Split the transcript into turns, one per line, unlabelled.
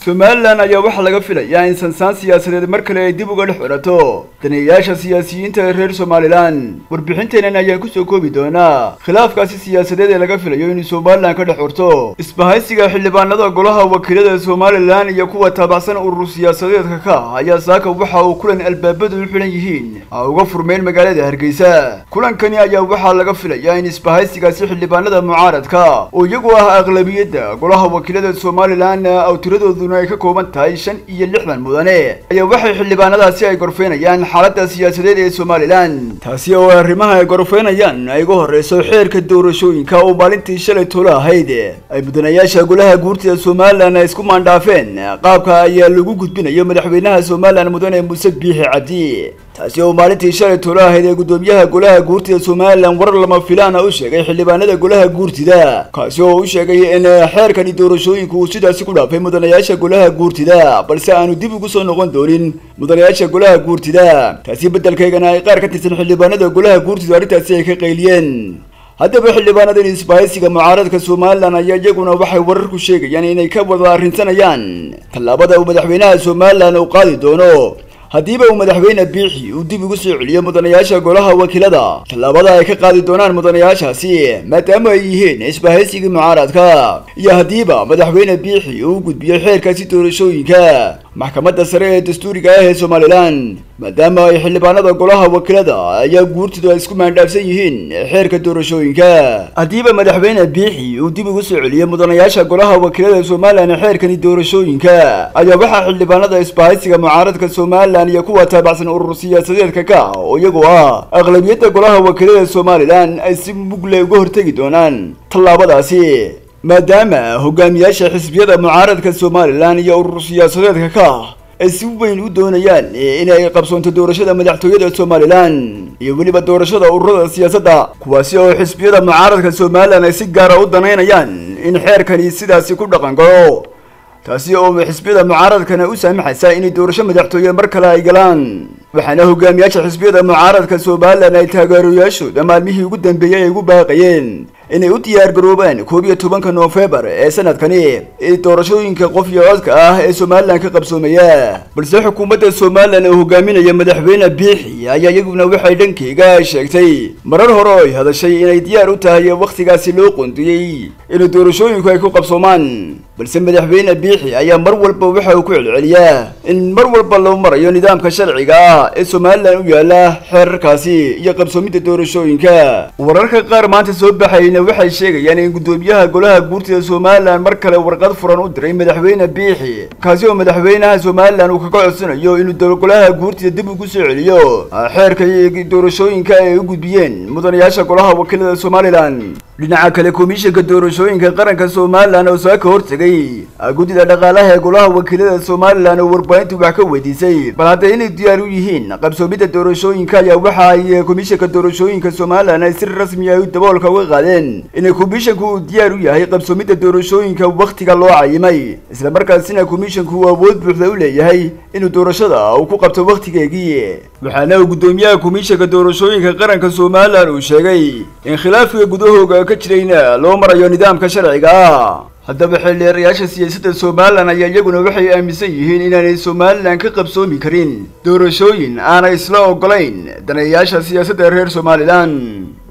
somalilan ayaa waxaa laga filayaa in sansaan siyaasadeed mar kale ay dib uga dhex xidhato daneeyayaasha siyaasiyiinta ee reer somalilan warbixinteenan ayaan kusoo koobi doonaa khilaafkaasi siyaasadeed ee laga filayo inuu somalilan ka dhex xurto isbahaysiga xildhibaanada golaha wakiilada somalilan iyo kuwa taabacsan urur siyaasadeedka ka ah ayaa saaka waxa uu kulan albaabadu u xidhan yihiin a uga furmeen magaalada hargeysa kulankani ayaa waxaa laga filayaa in isbahaysigaasi xildhibaanada mucaaradka oo iyagu ah aqlabiyadda golaha wakiilada somalilan aw tiradoodu ay ka kooban tahay shan iyo lixdan mudane ayaa waxay xildhibaanadaasi ay gorfeynayaan xaaladda siyaasadeed ee somalilan taasi oo arrimaha ay gorfeynayaan ay uga horreyso xeerka doorashooyinka oo maalintii shalay tolo ahayd ay mudanayaasha golaha guurtida somalilan ay isku maandhaafeen qaabka ayaa lagu gudbinayo madaxweynaha somalilan mudane muuse biixi cabdi taasi oo maalintii shalay tolo ahayd ee guddoomiyaha golaha guurtida somalilan warar lama filaana u sheegay xildhibaanada golaha guurtida kaasi oo u sheegay in xeerkani doorashooyinku uu sidaasi ku dhaafay mudanayaasha golaha guurtida balse aanu dib ugu soo noqon doonin mudanayaasha golaha guurtida taasi beddelkeygana ay qaar ka tirsan xildhibaanada golaha guurtida arrintaasi ay ka qayliyeen haddaba xildhibaanadan isbahaysiga mucaaradka somalilan ayaa iyaguna waxay wararku sheegayaan inay ka wada arrinsanayaan tallaabada uu madaxweynaha somalilan uu qaadi doono haddiiba uu madaxweyne biixi uu dib ugu soo celiyo mudanayaasha golaha wakiilada tallaabada ay ka qaadi doonaan mudanayaashaasi maadaama ay yihiin isbahaysigii mucaaradka iyo haddiiba madaxweyne biixi uu u gudbiyo xeerkaasi doorashooyinka maxkamadda sare ee dastuuriga ah ee somalilan maadaama ay xildhibaanada golaha wakiilada ayaa guurtidu ay isku maandhaafsan yihiin xeerka doorashooyinka haddiiba madaxweyne biixi uu dib ugu soo celiyo mudanayaasha golaha wakiilada somalilan xeerkani doorashooyinka ayaa waxaa xildhibaanada isbahaysiga mucaaradka somalilan iyo kuwa taabacsan urur siyaasadeedka ka ah oo iyagu ah aqlabiyadda golaha wakiilada somalilan ay si mugle uga hortegi doonaan tallaabadaasi maadaama hogaamiyaasha xisbiyada mucaaradka somalilan iyo urur siyaasadeedka ka ah ay si weyn u doonayaan inay qabsoonto doorashada madaxtooyada somalilan iyo weliba doorashada ururada siyaasadda kuwaasi oo xisbiyada mucaaradka somalilan ay si gaara u danaynayaan in xeerkani sidaasi ku dhaqan galo taasi oo xisbiyada mucaaradkana u saamaxaysa inay doorasho madaxtooye mar kale ay galaan waxaana hogaamiyaasha xisbiyada mucaaradka somalilan ay taageerayaashooda maalmihii ugu dambeeyey ay ugu baaqayeen inay u diyaar garoobaan koob iyo tobanka noofembar ee sanadkani ee doorashooyinka qof iyo codka ah ee somalilan ka qabsoomaya balse xukuumadda somalilan oo hogaaminaya madaxweyne biixi ayaa iyaguna waxay dhankeyga sheegtay marar hore oo ay hadashay inay diyaar u tahay wakhtigaasi loo qoondiyey inay doorashooyinku ay ku qabsoomaan balse madaxweyne biixi ayaa mar walba waxa uu ku celceliyaa in mar walba loo marayo nidaamka sharciga ah ee somalilan u yaala xeerarkaasi iyo qabsoomidda doorashooyinka wararka qaar maanta soo baxayna waxay sheegayaan in guddoomiyaha golaha guurtida somalilan mar kale warqad furan u diray madaxweyne biixi kaasi oo madaxweynaha somalilan uu kaga codsanayo inuu golaha guurtida dib ugu soo celiyo xeerka doorashooyinka ay u gudbiyeen mudanayaasha golaha wakiilada somalilan dhinaca kale komishanka doorashooyinka qaranka somalilan oo soo ka hortegay guddida dhaqaalaha ee golaha wakiilada somalilan oo warbaahintu wax ka weydiisay bal hadda inay diyaar u yihiin qabsoomidda doorashooyinka ayaa waxa ay komishanka doorashooyinka somalilan ay si rasmi ay daboolka uga qaadeen inay komishanku uu diyaar u yahay qabsoomidda doorashooyinka wakhtiga loo cayimay isla markaasina komishanku uu awood buuxda u leeyahay inuu doorashada uu ku qabto wakhtigeegii waxaana uu guddoomiyaha komishanka doorashooyinka qaranka somalilan uu sheegay in khilaafka gudahooga ka jirayna loo marayo nidaamka sharciga ah haddaba xildheerayaasha siyaasadda somalilan ayaa iyaguna waxay aaminsan yihiin inaanay somalilan ka qabsoomi karin doorashooyin aanay isla ogolayn daneeyayaasha siyaasadda reer somalilan